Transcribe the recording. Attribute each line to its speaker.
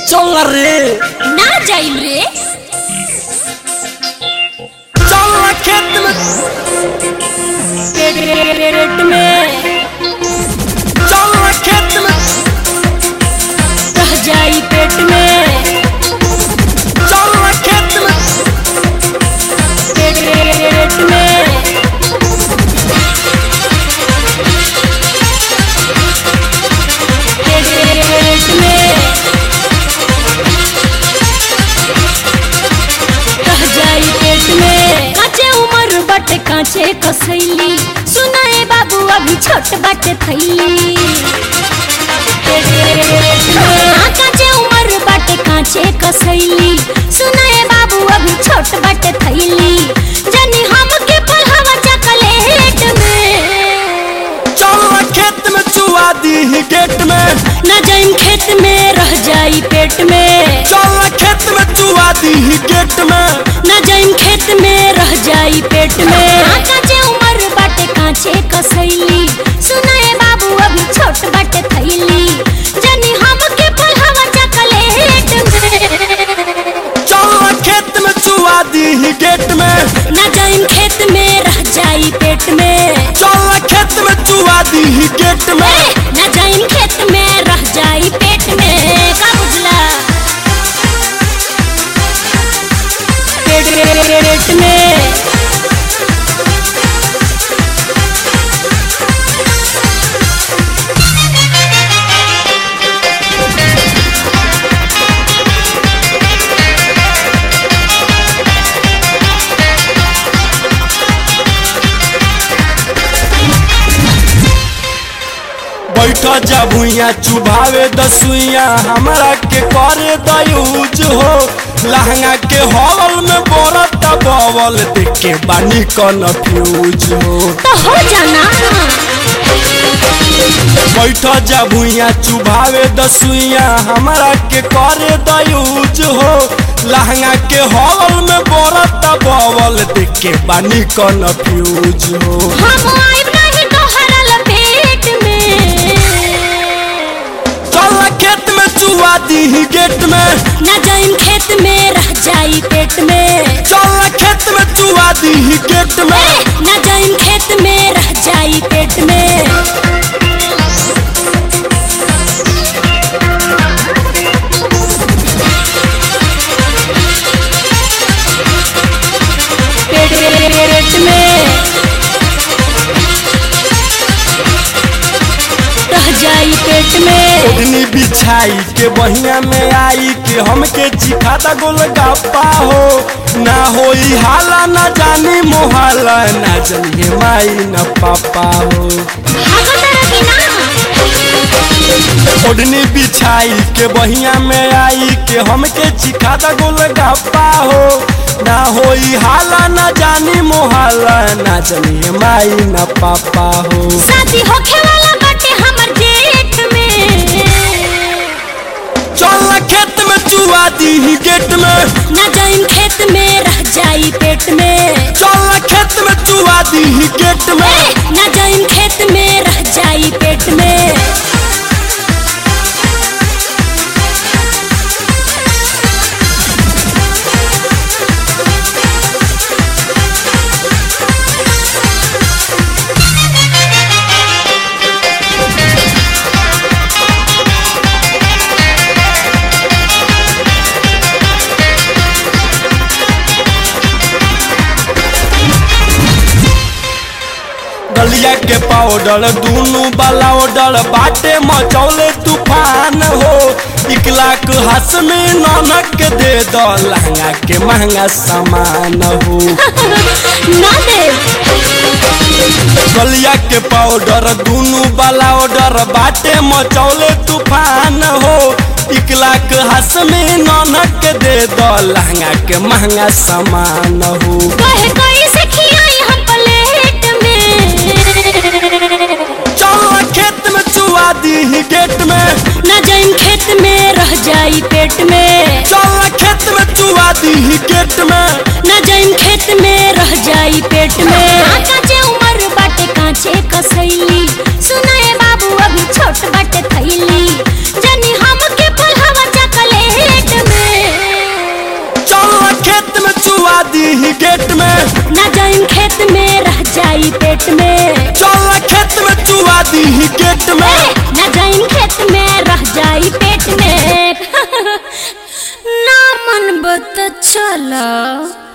Speaker 1: चल रे
Speaker 2: ना जाइम रे
Speaker 1: चल ना खेत में
Speaker 2: पेट में
Speaker 1: चल ना खेत में
Speaker 2: रह जाई पेट में
Speaker 1: चल ना खेत में
Speaker 2: पेट में पेट में रह जाई पेट में काचे उमर बट काचे कसैली सुनाए बाबू अभी छोट बट थैली हाँ, काचे उमर बट काचे कसैली सुनाए बाबू अभी छोट बट थैली जनी हम के पढ़ावा चकलेट में
Speaker 1: चल ना खेत में चुआ दी ही गेट में
Speaker 2: न जाइम खेत में रह जाई पेट में
Speaker 1: चल ना खेत में चुआ दी ही गेट में
Speaker 2: न जाइम खेत में रह जाई पेट में हाँ, काचे उमर बाटे काचे कसैली सुनाए बाबू अभी छोट बाटे थैली जनी हम के पढ़ावा चकलेट में
Speaker 1: चल ना खेत में चुआ दी ही गेट में
Speaker 2: न जाइम खेत में रह जाई पेट में
Speaker 1: चल ना खेत में चुआ दी ही गेट में
Speaker 2: ए, न जाइम खेत में रह जाई पेट में का बुझला पेट में
Speaker 1: बैठ जा भुइया चुभावे दसुइया हमरा के करे दयूज हो लहंगा के हॉल में बरत बवल देख के बानी कन्फ्यूज हो
Speaker 2: तो हो जाना
Speaker 1: बैठ जा भुइया चुभावे दसुइया हमरा के करे दयूज हो लहंगा के हॉल में बरत बवल देख के बानी कन्फ्यूज हो
Speaker 2: हम आइब नहीं तोहरा लपेट में
Speaker 1: चल खेत में चुआ दी ही गेट में
Speaker 2: न जाइम खेत में रह जाई पेट में
Speaker 1: चल खेत में चुआ दी ही गेट में
Speaker 2: ए, न जाइम खेत में रह जाई पेट में पेट में रह जाई पेट में
Speaker 1: ओढ़नी बिछाई के बहिया में आई के हमके चिखाता गोल गप्पा हो ना होई हाला ना जानी मोहाला ना जानिए माई न पापा हो
Speaker 2: भागो तरह की ना
Speaker 1: ओढ़नी बिछाई के बहिया में आई के हमके चिखाता गोल गप्पा हो ना होई हाला ना जानी मोहाला ना जानिए माई न पापा हो
Speaker 2: शादी होखे वाला बाटे हमर जेठ में
Speaker 1: चल खेत में चुआ दी ही गेट में
Speaker 2: न जाइम खेत में रह जाई पेट में
Speaker 1: चल खेत में चुआ दी ही गेट में
Speaker 2: ए, न जाइम खेत में रह जाई पेट में
Speaker 1: गलिया के पाउडर दूनु वाला ऑर्डर बाटे मचौले तूफान हो एक लाख हंस में ननक के दे दो लहंगा के महंगा सामान हो
Speaker 2: ना दे
Speaker 1: गलिया के पाउडर दूनु वाला ऑर्डर बाटे मचौले तूफान हो एक लाख हंस में ननक के दे दो लहंगा के महंगा सामान हो
Speaker 2: कहे कोई से खियाई हम प्लेट में
Speaker 1: चल खेत में चुआ दी ही गेट में
Speaker 2: न जाइम खेत में रह जाई पेट में
Speaker 1: चल खेत में चुआ दी ही गेट में
Speaker 2: न जाइम खेत में रह जाई पेट में हाँ, काचे उमर बाटे काचे कसैली सुनाए बाबू अभी छोट बाटे थैली जनी हम के पढ़ावा चकले
Speaker 1: चुआ दी गेट में
Speaker 2: ना जाइम खेत में रह जाई पेट में
Speaker 1: चल खेत में चुआ दी गेट में
Speaker 2: ए, ना जाइम खेत में रह जाई पेट में ना मन बत चला